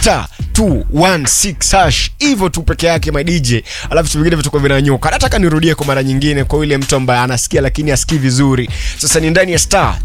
star 216 hash hivyo tu peke yake my DJ, alafu vitu vingine vitakuwa vinanyoka. Nataka nirudie kwa mara nyingine kwa yule mtu ambaye anasikia lakini asikii vizuri. Sasa ni ndani ya star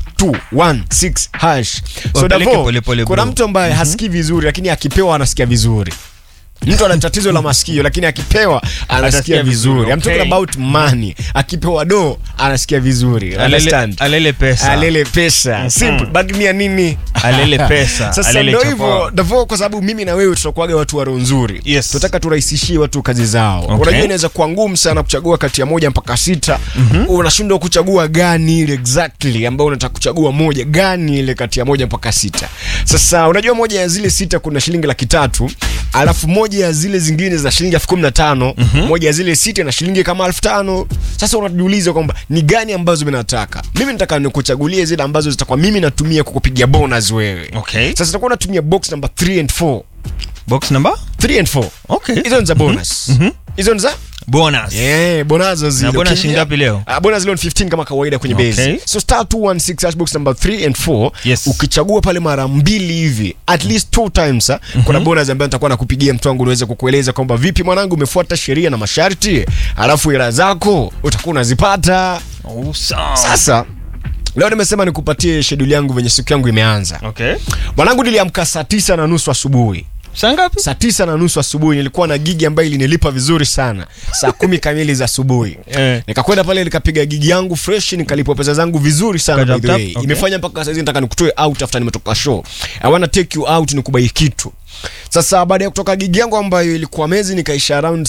216 hash. So Wapeleke Davo, pole pole, kuna bro. mtu ambaye hasikii vizuri lakini akipewa anasikia vizuri. Mtu ana tatizo la masikio lakini akipewa anasikia Atasikia vizuri. vizuri, I'm talking okay. about money. Akipewa do anasikia vizuri. Alele, Understand? alele pesa alele pesa simple bag ni ya nini Alele pesa, sasa alele ndio chapa. hivyo Davo kwa sababu mimi na wewe tutakuwaga watu wa roho nzuri Yes. tunataka turahisishie watu kazi zao Okay. unajua inaweza kuwa ngumu sana kuchagua kati ya moja mpaka sita unashindwa kuchagua gani ile exactly ambayo unataka kuchagua moja gani ile kati ya moja mpaka sita sasa unajua moja ya zile sita kuna shilingi laki tatu alafu moja ya zile zingine za shilingi elfu kumi na tano moja ya zile sita na shilingi kama elfu tano sasa unajiuliza kwamba ni gani ambazo mimi nataka mimi nataka nikuchagulie zile ambazo zitakuwa mimi natumia kukupigia bonus wewe Okay. sasa utakuwa unatumia box number 3 and 4 box number 3 and 4 okay hizo ni za bonus hizo ni za bonus Yeah, bonazo zile. Na bonus Ukiingia- shilingi ngapi leo? Ah, bonus leo ni 15 kama kawaida kwenye Okay. base. So star 216 hash box number 3 and 4 Yes. ukichagua pale mara mbili hivi at least two times ah, kuna bonus ambayo nitakuwa nakupigia mtu wangu niweze kukueleza kwamba vipi mwanangu umefuata sheria na masharti alafu hela zako utakuwa unazipata. oh, sawa. Sasa leo nimesema nikupatie schedule yangu venye siku yangu imeanza. okay Mwanangu niliamka saa tisa na nusu asubuhi. saa ngapi saa tisa na nusu asubuhi nilikuwa na gigi ambayo ilinilipa vizuri sana saa kumi kamili za asubuhi Eh. nikakwenda pale nikapiga gigi yangu fresh nikalipwa pesa zangu vizuri sana by the Tap, way tap, okay. imefanya mpaka saizi nataka nikutoe out after nimetoka show i wanna take you out nikubai kitu sasa baada ya kutoka gigi yangu ambayo ilikuwa mezi nikaisha around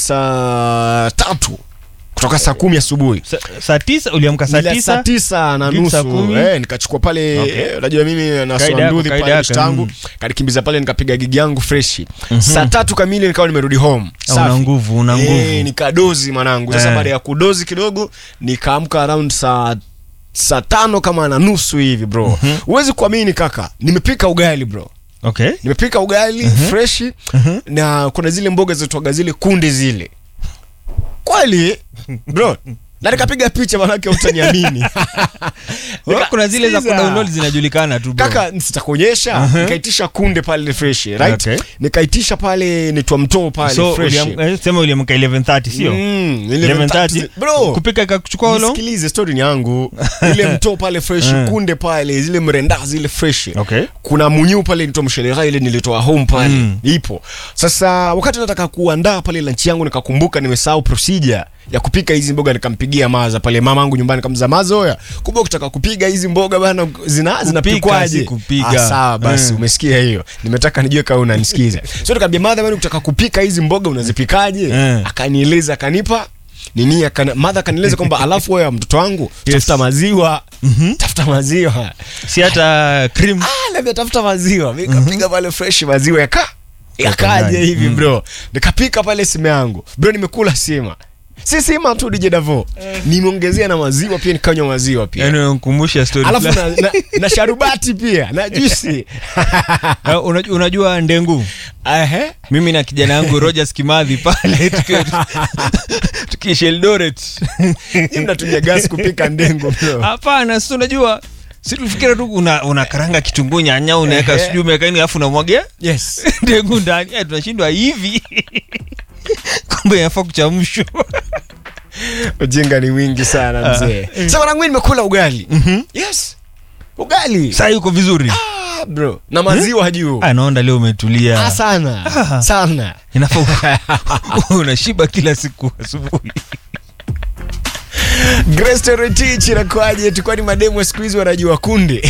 saa tatu kutoka saa kumi asubuhi Sa- saa tisa uliamka saa Nila saa tisa tisa na Gig saa nusu kumi. eh, nikachukua pale Okay. eh, unajua mimi Kaida yako, naswandudhi kaida pale yako, tangu mm. kanikimbiza pale nikapiga gigi yangu freshi saa tatu kamili nikawa nimerudi home Ah, una Safi. nguvu, una Eh, nguvu. nikadozi mwanangu sasa Eh. baada ya kudozi kidogo nikaamka around saa saa tano kama na nusu hivi bro huwezi kuamini kaka nimepika ugali bro okay nimepika ugali freshi na kuna zile mboga zitwaga zile kunde zile kweli bro na nikapiga picha manake utaniamini Wewe kuna zile za Sikiza. kudownload zinajulikana tu bro. kaka sitakuonyesha nikaitisha kunde pale fresh right Okay. nikaitisha pale nitwa mtoo pale so fresh uliam- eh, sema uliamka 11:30 sio Mm, 11:30 bro kupika ikakuchukua ulo nisikilize story ni yangu ile mtoo pale fresh Eh. kunde pale zile mrenda zile fresh Okay. kuna munyu pale nitoa mshelera ile nilitoa home pale Mm. ipo sasa wakati nataka kuandaa pale lunch yangu nikakumbuka nimesahau procedure ya kupika hizi mboga nikampigia maza pale mamangu nyumbani kamza maza oya kumbe ukitaka kupiga hizi mboga bana zina zinapikwaje si kupiga. ah, sawa basi Mm. umesikia hiyo nimetaka nijue kama unanisikiza so nikamwambia madha bana ukitaka kupika hizi mboga unazipikaje Mm. akanieleza akanipa nini akana, madha akanieleza kwamba alafu wewe mtoto wangu tafuta maziwa tafuta maziwa si hata cream ah, labda tafuta maziwa mi kapiga pale fresh maziwa yaka yakaje ndani. hivi Mm. bro nikapika pale sima yangu bro nimekula sima si sima tu DJ Davo nimeongezea na maziwa pia nikanywa maziwa pia yani unkumbusha story alafu fulani. na, na, na sharubati pia na juisi Eh, unajua, unajua ndengu Ehe. mimi na kijana yangu Rogers Kimathi pale tuki- tukiishi Eldoret Hii mnatumia gas kupika ndengu bro hapana si unajua si tulifikira tu una, una karanga kitunguu nyanya unaweka Ehe. sijui umeweka nini alafu unamwagia yes ndengu ndani eh, tunashindwa hivi kumbe yafaa kuchamshwa ujinga ni wingi sana mzee sasa mwanangu mimi nimekula ugali yes ugali saa yuko vizuri ah, bro na maziwa juu Ah, naona leo umetulia ah, sana Ah. sana inafaa u- unashiba kila siku asubuhi Grace Retich inakuaje? Tulikuwa ni mademu wa siku hizi wanajua kunde.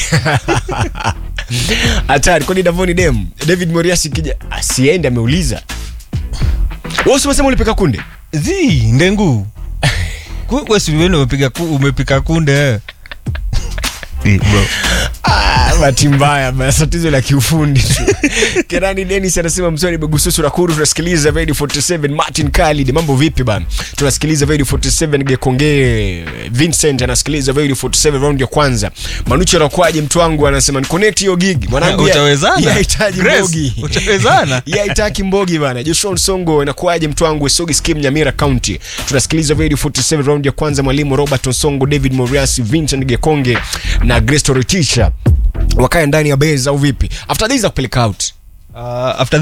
Hatari, kwani Davoni dem? David Moriasi kija asiende ameuliza. Wewe si umesema ulipika kunde? zi ndengu Ku- we si wewe umepiga ku- umepika kunde eh. Eh, bro. Ah, bahati mbaya basi tatizo la kiufundi tu. Kenani Dennis anasema msoni begususu rakuru tunasikiliza Radio 47 Martin Khalid mambo vipi bana? Tunasikiliza Radio 47 Gekonge Vincent anasikiliza Radio 47 round ya kwanza. Manucho anakwaje mtu wangu anasema ni connect hiyo gig. Mwanangu ya- Utawezana? yahitaji Grace, mbogi. utawezana? Yaitaki mbogi bana. Joshua Nsongo inakuaje mtu wangu Esogi Skim Nyamira County. Tunasikiliza Radio 47 round ya kwanza mwalimu Robert Nsongo, David Moriasi, Vincent Gekonge na Grace Toritisha wakae ndani ya base au vipi? After this za kupeleka out. Uh, after